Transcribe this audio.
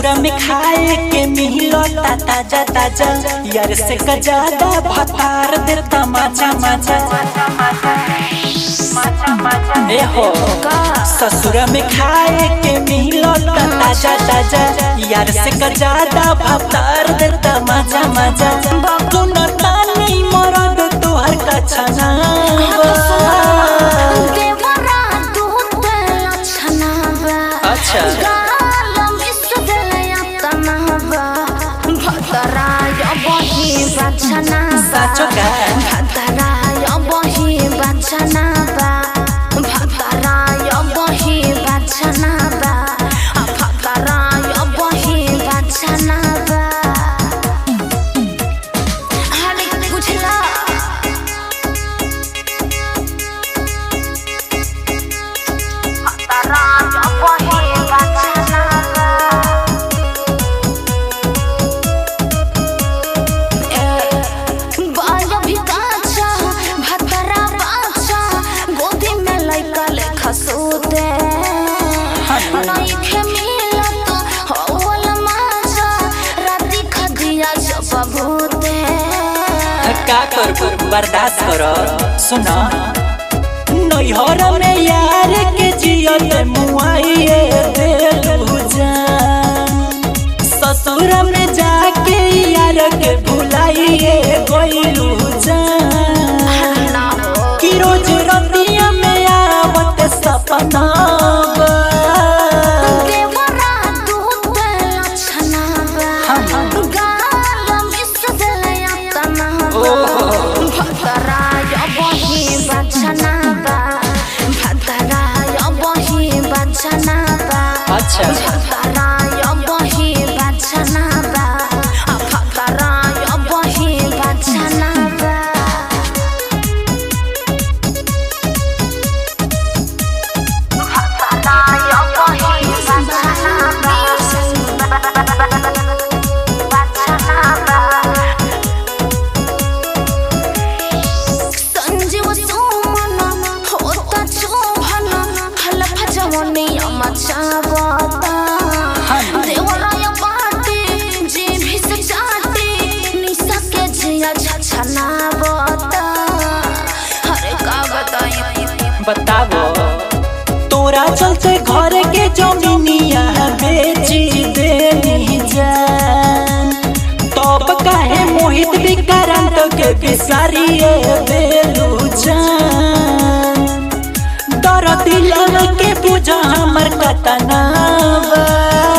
ससुरा में खाए के मिलता ताजा ताजा यार से कजादा भतार देता माचा माचा ए हो ससुरा में खाए के मिलता ताजा ताजा यार से कजादा भतार देता माचा माचा तू न तानी मरद तोहर कछना देवरा दूध लक्षणा बा अच्छा। गालम इसदलया तनहबा भतराय बही बचना बा साचो का? भतराय बही बचना बा भतराय बही बचना बा आ भतराय बही बचना बा हाले बुझला भतराय बही बचना बा बाल भी काचा भतरा बाचा गोदी में लइका लेखा सोते नहीं खे मिलत होवल माजा राती खदिया जब भूते का करबो बर्दाश्त करो सुनो नैहर में यार के जियल मुआइए देलू जान ससुर में जाके यार के भुलाइए गइलू जान कि रोज रतिया में आवत सपना बा। देवरा दूध लक्षणा बा गालम इसदलया तनहबा भतराय बही बचना बा भतराय बही बचना बा अच्छा भतराय बही बचना बा आ भतराय बही बचना बा भतराय बही बचना बा बचना बा संजीव सुमन होता चोभन हलफ जवनिया मचावता देवराय बाटे जे भी से चाटे निशा के जिया छछनावता हरे का बताई बताबो तोरा चलते घर के जमीनिया बेची देनी जान तब काहे मोहित विक्रांत के बिसारिए देलू जान दर दिल के बुझा हमर कतना बा